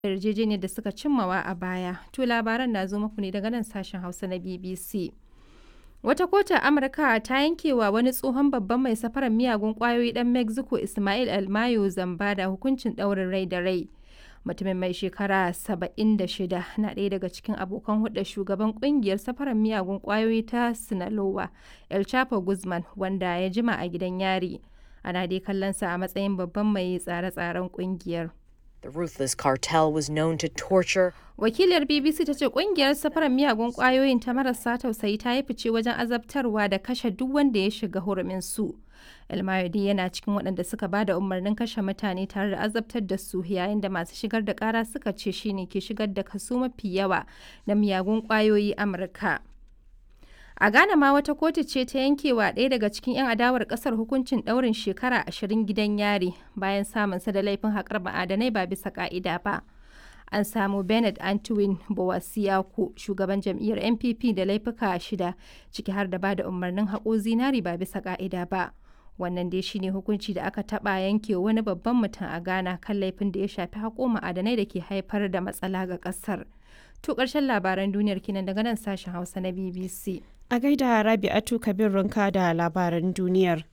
yarjejeniyar da suka cimmawa a baya. To labaran na zo muku ne daga nan sashen Hausa na BBC. Wata kotu a Amurka ta yankewa wani tsohon babban mai safarar miyagun kwayoyi dan Mexico Ismail Almayo zamba da hukuncin ɗaurin rai da rai. Mutumin mai shekara 76 na ɗaya daga cikin abokan hulɗar shugaban ƙungiyar safarar miyagun kwayoyi ta Sinaloa, El Chapo Guzman, wanda ya jima a gidan yari. Ana dai kallonsa a matsayin babban mai tsare-tsaren ƙungiyar. The ruthless cartel was known to torture. Wakiliyar BBC ta ce kungiyar safarar miyagun kwayoyin ta marasa tausayi ta yi fice wajen azabtarwa da kashe duk wanda ya shiga hurumin su. Elmayodi yana cikin waɗanda suka ba da umarnin kashe mutane tare da azabtar da su yayin da masu shigar da ƙara suka ce shine ke shigar da kaso mafi yawa na miyagun kwayoyi Amurka. A Ghana ma wata kotu ce ta yankewa ɗaya daga cikin 'yan adawar ƙasar hukuncin ɗaurin shekara ashirin gidan yari bayan samunsa da laifin haƙar ma'adanai ba bisa ƙa'ida ba. An samu Bernard Antwin Bowasiaku, shugaban jam'iyyar NPP da laifuka shida, ciki har da ba da umarnin haƙo zinari ba bisa ƙa'ida ba. Wannan dai shine hukunci da aka taɓa yanke wani babban mutum a Ghana kan laifin da ya shafi haƙo ma'adanai da ke haifar da matsala ga ƙasar. To ƙarshen labaran duniyar kinan daga nan sashen Hausa na BBC. A gaida Rabi'atu Kabir Runka da labaran duniyar.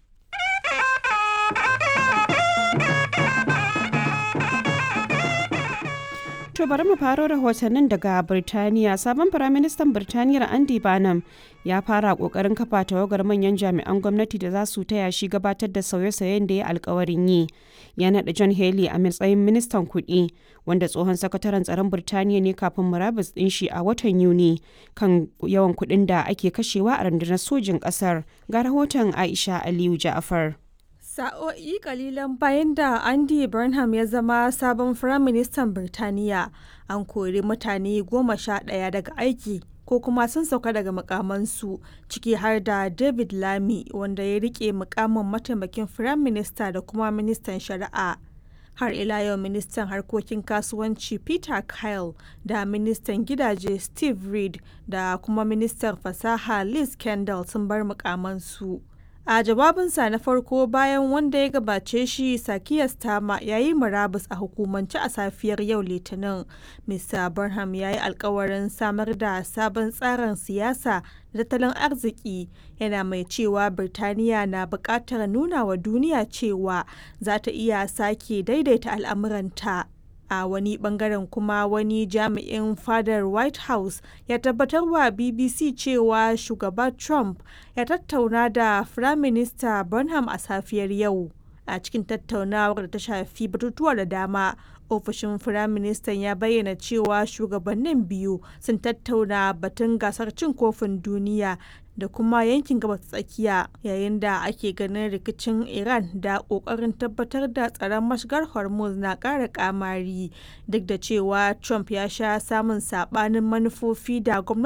To bari mu faro rahotannin daga Birtaniya. Sabon Firaministan Birtaniyar Andy Barnum ya fara kokarin kafa tawagar manyan jami'an gwamnati da za su taya shi gabatar da sauye-sauyen da ya alkawarin yi. Ya naɗa John Haley a matsayin ministan kuɗi, wanda tsohon sakataren tsaron Birtaniya ne kafin murabus ɗin shi a watan Yuni kan yawan kuɗin da ake kashewa a rundunar sojin ƙasar. Ga rahoton Aisha Aliyu Ja'afar. Sa'o'i kalilan bayan da Andy Burnham ya zama sabon Firaministan Birtaniya, an kori mutane goma sha ɗaya daga aiki ko kuma sun sauka daga mukamansu ciki har da David Lamy wanda ya rike mukamin mataimakin Firaminista da kuma ministan shari'a. Har ila yau ministan harkokin kasuwanci Peter Kyle da ministan gidaje Steve Reed da kuma ministan fasaha Liz Kendall sun bar mukamansu. A jawabinsa na farko bayan wanda ya gabace shi Sakiya Stama ya yi murabus a hukumance a safiyar yau Litinin. Mr. Burnham ya yi alkawarin samar da sabon tsarin siyasa da tattalin arziki yana mai cewa Birtaniya na buƙatar nuna wa duniya cewa za ta iya sake daidaita al'amuranta. a wani bangaren kuma wani jami'in fadar white house ya tabbatar wa bbc cewa shugaba trump ya tattauna da firaminista burnham a safiyar yau a cikin tattaunawar da ta shafi batutuwa da dama ofishin firaministan ya bayyana cewa shugabannin biyu sun tattauna batun gasar cin kofin duniya da kuma yankin gabas tsakiya yayin da ake ganin rikicin iran da kokarin tabbatar da tsaron mashigar hormuz na ƙara kamari duk da cewa trump ya sha samun sabanin manufofi da gwamnati